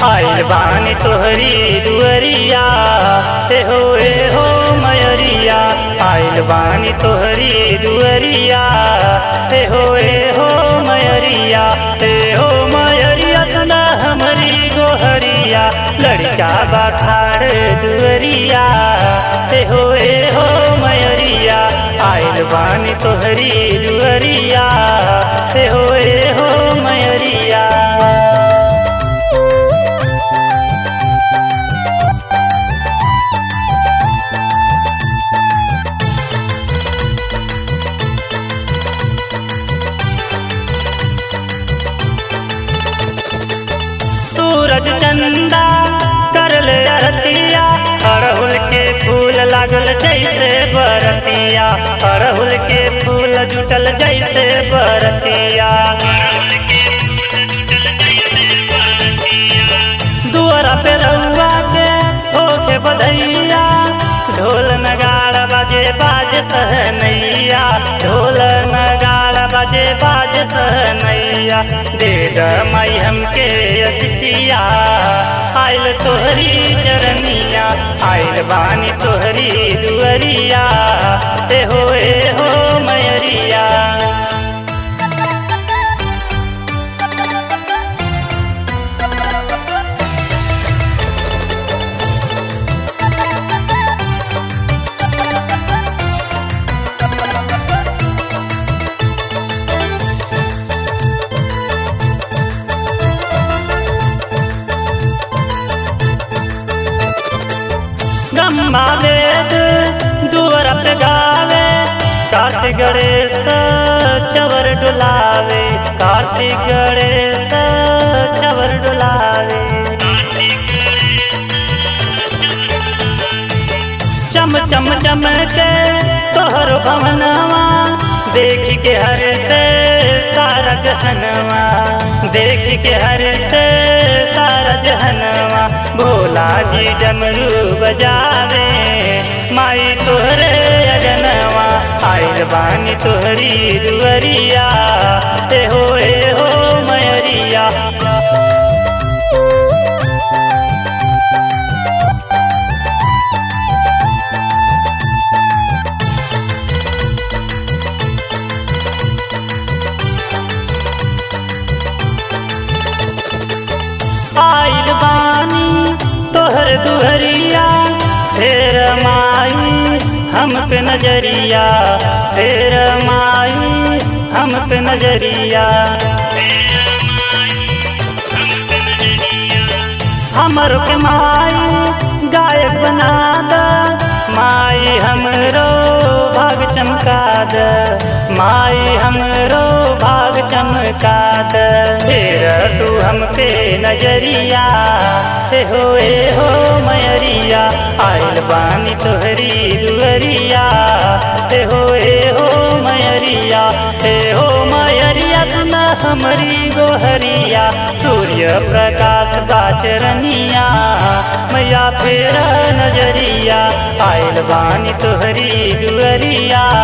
आइल बानी तोहरी दुअरिया ए हो ए हो मयरिया आइल बानी तोहरी दुअरिया ए हो ए हो मयरिया ए हो मयरिया सना हमरी गोहरिया लड़का बाखाड़ दुअरिया ए हो ए हो मयरिया आइल बानी तोहरी दुअरिया ए हो ए हो मयरिया सूरज चंदा करल अरतिया अड़हुल के फूल लागल जैसे बरतिया अड़हुल के फूल जुटल जैसे बरतिया दुआरा पे रउआ के होके बधैया ढोल नगाड़ा बाजे बाज सहनैया ढोल नगाड़ा बाजे बाज सहनैया दे द माई हमके असिया आइल तोहरी चरनिया आइल बानी तोहरी दुअरिया ए हो ए हो मयरिया गम्मा वेद दुअर पे गावे कार्तिक गणेश चवर डुलावे कार्तिक गणेश चवर डुलावे चम चम चम के तोहर भवनवा देख के हर से सारा जहनवा देख के हर से सारा जहनवा भोला जी डमरू बजावे माई तोहरे अगनवा आइल बानी तोहरी दुअरिया ए हो ए हो मयरिया आइल बानी तोहर दुहरिया फेर माई हम पे नजरिया फेर माई हम पे नजरिया हमर के माई गायक बना द माई हमरो भाग चमका द माई हमरो भाग चमका द फिर तू हम पे नजरिया ए हो ए हो मयरिया आइल बानी तोहरी दुअरिया ए हो ए हो मयरिया ए हो मयरिया सुना हमरी गोहरिया सूर्य प्रकाश बाचरनिया मैया फेर नजरिया आइल बानी तोहरी दुअरिया